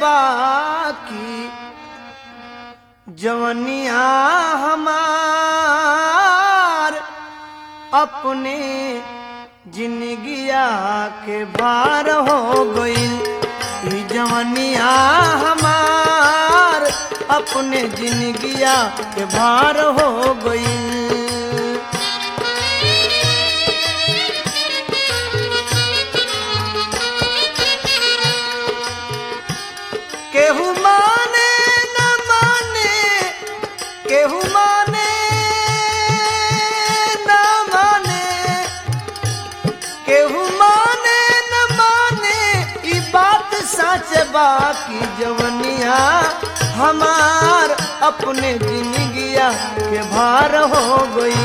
बाकी जवनिया हमार अपने जिंदगिया के भार हो गईल ई जवनिया हमार अपने जिंदगिया के भार हो गईल केहू माने न माने केहू माने न माने केहू माने न माने ई बात सच बाकी जवनिया हमार अपने जिंदगिया के भार हो गई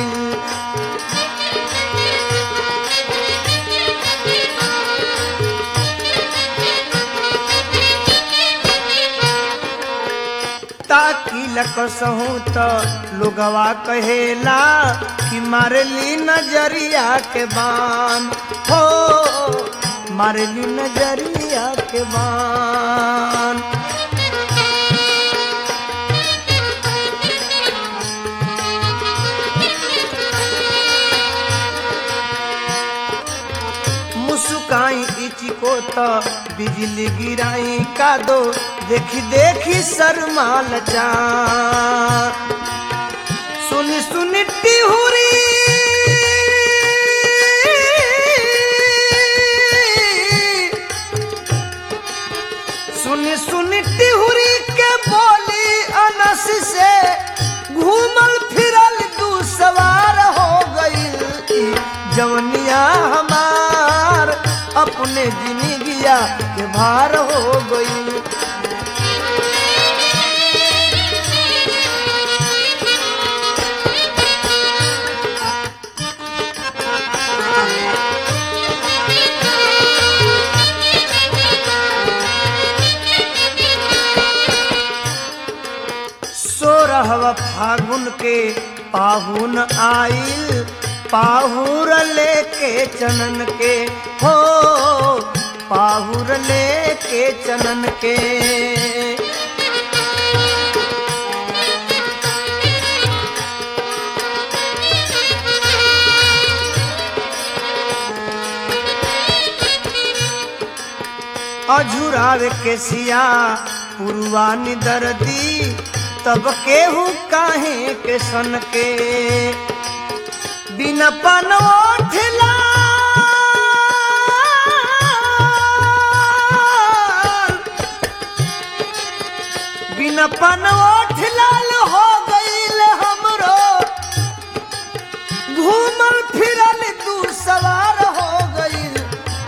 ताकि लकसहूँ तो लोगवा कहेला कि मारली नजरिया के बान हो मारली नजरिया के बान मुस्काई इची को तो बिजली गिराई का दो देखी देखी शर्मा लचा सुन सुन टिहुरी सुन सुन टिहुरी के बोली अनस से घूमल फिरल दू सवार हो गई जवनिया हमार अपने जिंदगिया के भार हो गई सोरहवा फागुन के पाहुन आइल पाहुर लेके चनन के हो पाहुर लेके चनन के अझुरावे के सिया पुरवानी दर्दी तब केहू काहे के सन के बिन पनोठला बिन पनोठ लाल हो गईल हमरो घूमल फिरल तू सवार हो गईल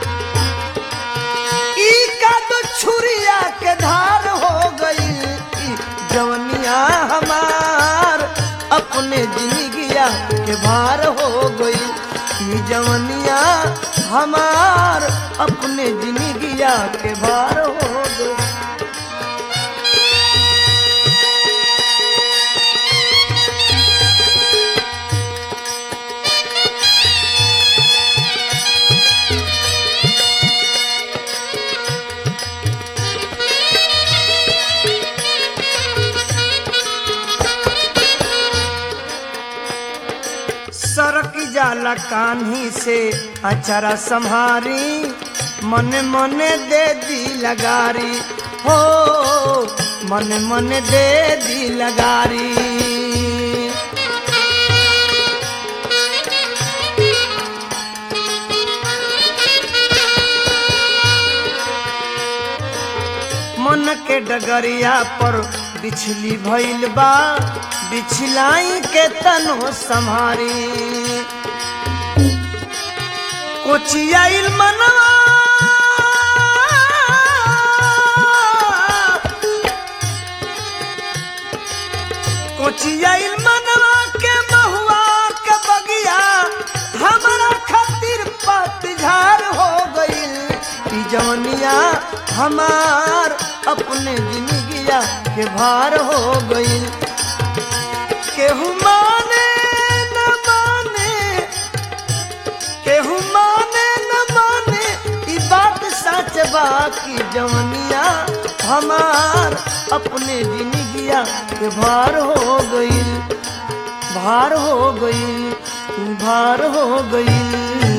ई का तो छुरिया के धार हो गई जवनिया हमार अपने जिंदगिया के भार हो गई ई जवनिया हमार अपने जिंदगिया के भार हो गई सरक जाला कान्ही से अचरा संहारी मन मन दे दी लगारी हो मन मन दे दी लगारी मन के डगरिया पर बिछली भइल बा बिछलाई के तनो संहारी कोचियाइल मनवा कोचियाइल मनवा के महुआ के बगिया हमारा खातिर पतझार हो गईल ई जवनिया हमार अपने जिंदगिया के भार हो गईल केहू माने न माने केहू माने न माने ई बात सच बा कि जवनिया हमार अपने जिंदगिया के भार हो गईल भार हो गईल भार हो गईल